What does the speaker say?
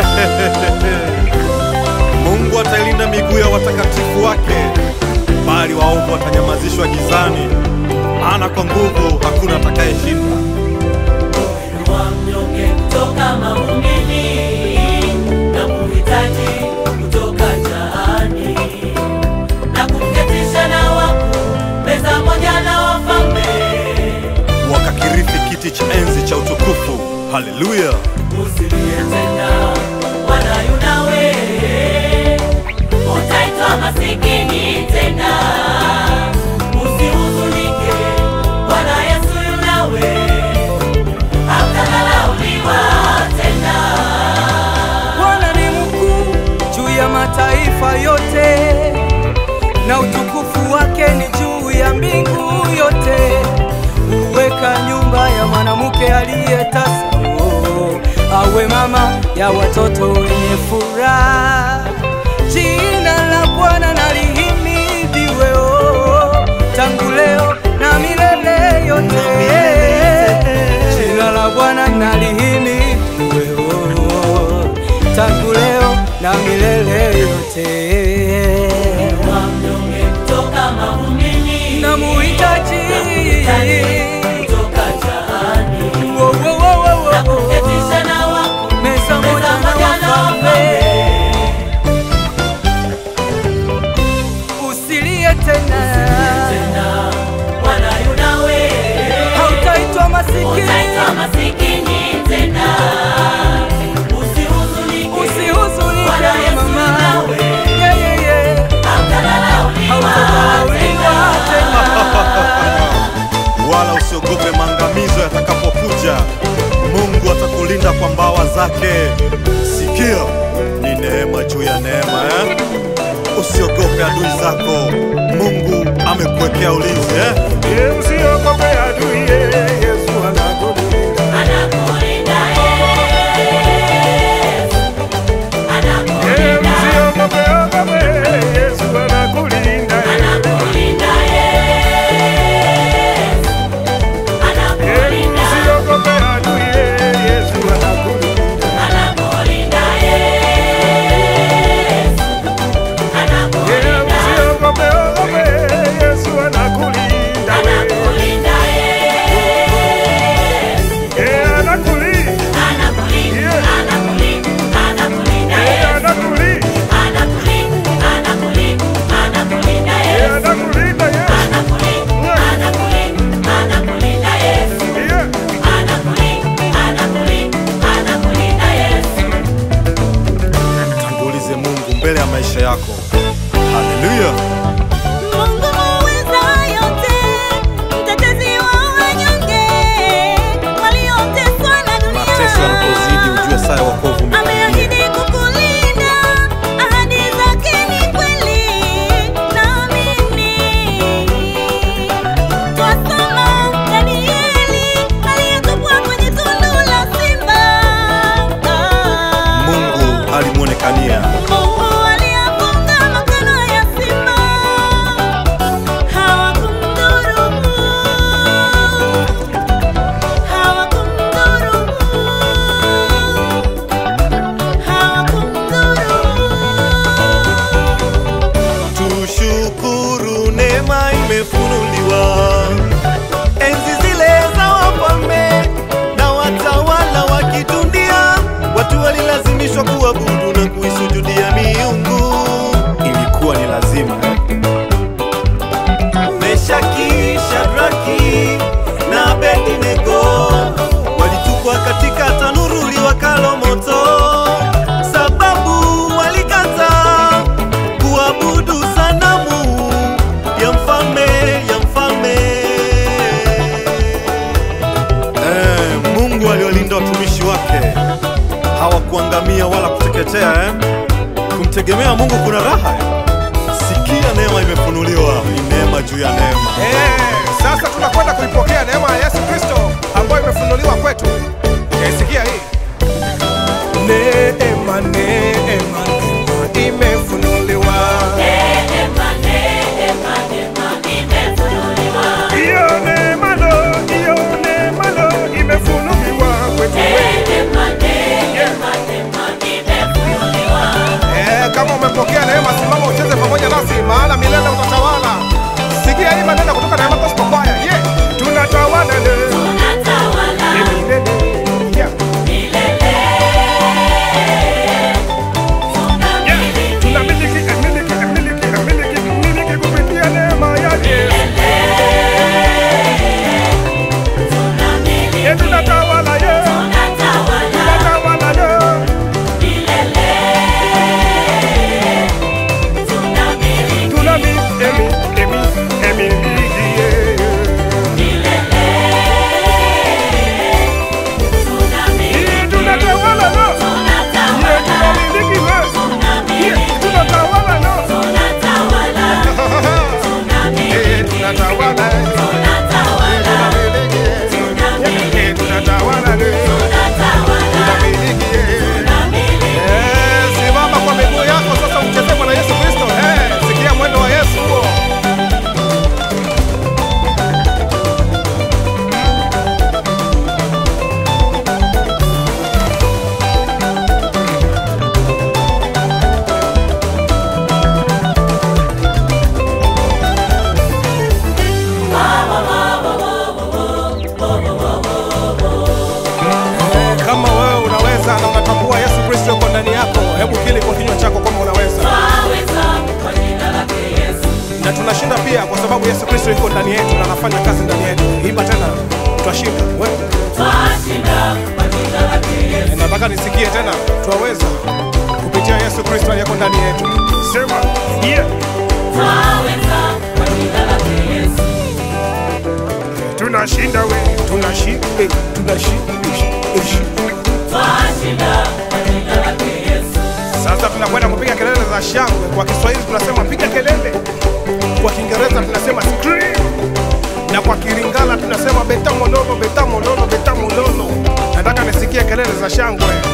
Mungu atailinda miguu ya watakatifu wake, bali waovu watanyamazishwa gizani, maana kwa nguvu hakuna atakayeshinda. wa mnyonge kutoka mavumbini na kuhitaji kutoka jaani na kumketisha na wakuu meza moja na wafalme Wakakirithi kiti cha enzi cha utukufu. Haleluya! usilie tena wala yunawe utaitwa masikini tena usihuzunike bwana yesu yunawe hautadharauliwa tena Bwana ni mkuu juu ya mataifa yote, na utukufu wake ni juu ya mbingu yote. Huweka nyumba ya mwanamke aliyetasa, oh, awe mama ya watoto wenye furaha. Jina la Bwana na lihimidiwe, oh, tangu leo na milele yote. Jina la Bwana na lihimidiwe, oh, tangu leo na milele yote. wa mnyonge kutoka mavumbini Namuhitaji kutoka jaani Wo, wo, wo, wo, wo, na wo. kuketisha na wakuu meza moja meza na moja na wafalme. wafalme Usilie tena, tena wala yunawe hautaitwa masikini, utaitwa masikini tena usihuzunike usihuzunike Bwana Yesu mama, yunawe Yeah, yeah, yeah. hautadharauliwa hautadharauliwa tena tena. wala usiogope maangamizo yatakapokuja. Mungu atakulinda kwa mbawa zake. Sikia, ni neema juu ya neema eh? Usiogope adui zako, Mungu amekuwekea ulinzi eh? Usiogope adui, Yesu anakulinda. anakulinda Yesu anakulinda Usiogope, ogope, Yesu anakulinda. anakulinda Yesu anakulinda Usiogope adui, Yesu anakulinda. anakulinda Yesu anakulinda Usiogope, ogope, Yesu anakulinda. anakulinda Yesu Eh, anakulinda. anakulinda anakulinda anakulinda Eh, Yesu anakulinda. anakulinda anakulinda anakulinda Eh, Yesu anakulinda, Yesu. anakulinda anakulinda anakulinda Yesu Yeah. anakulinda anakulinda anakulinda Yesu Tangulize Mungu mbele ya maisha yako. Haleluya! Mungu muweza yote, mtetezi wa wanyonge, walioteswa na Mateso yanapozidi, dunia. ujue saa ya wokovu umekaribia. Ameahidi kukulinda, ahadi zake ni kweli, naamini. Twasoma Danieli aliyetupwa kwenye tundu la simba. Mungu alimwonekania Mungu aliyafunga makano ya simba, hawakumdhuru, hawakumdhuru, hawakumdhuru. Tushukuru, neema imefunuliwa. Enzi zile za wafalme na watawala wa kidunia, watu walilazimishwa kuabudu na kuisujudia miungu. Ilikuwa ni lazima. Meshaki, Shadraki na Abednego walitupwa katika tanuru liwakalo moto, sababu walikataa kuabudu sanamu ya mfalme ya mfalme. Eh, Mungu aliolinda watumishi wake hawakuangamia wala kuteketea eh? Kumtegemea Mungu kuna raha eh? Sikia, neema imefunuliwa, ni neema juu ya neema. Eh, sasa tunakwenda kuipokea neema ya Yesu Kristo ambayo imefunuliwa kwetu. Eh, sikia hii. Neema, neema, neema imefunuliwa. neema neema neema imefunuliwa Hiyo neema lo, hiyo neema lo imefunuliwa kwetu. neema neema neema tutashinda pia kwa sababu Yesu Kristo yuko ndani yetu na anafanya kazi ndani yetu. Imba tena, tutashinda. Wewe twashinda kwa jina lake Yesu. nataka nisikie tena, twaweza kupitia Yesu Kristo aliyeko ndani yetu. Sema yeah. Twaweza kwa jina lake Yesu. Tunashinda we, tunashinda, eh, tunashinda. ish, ish. Twashinda kwa jina lake Yesu. Sasa tunakwenda kupiga kelele za shangwe. Kwa Kiswahili tunasema piga kelele, kwa Kiingereza tunasema scream, na kwa Kilingala tunasema beta mololo, beta mololo, beta mololo. Nataka nisikie kelele za shangwe.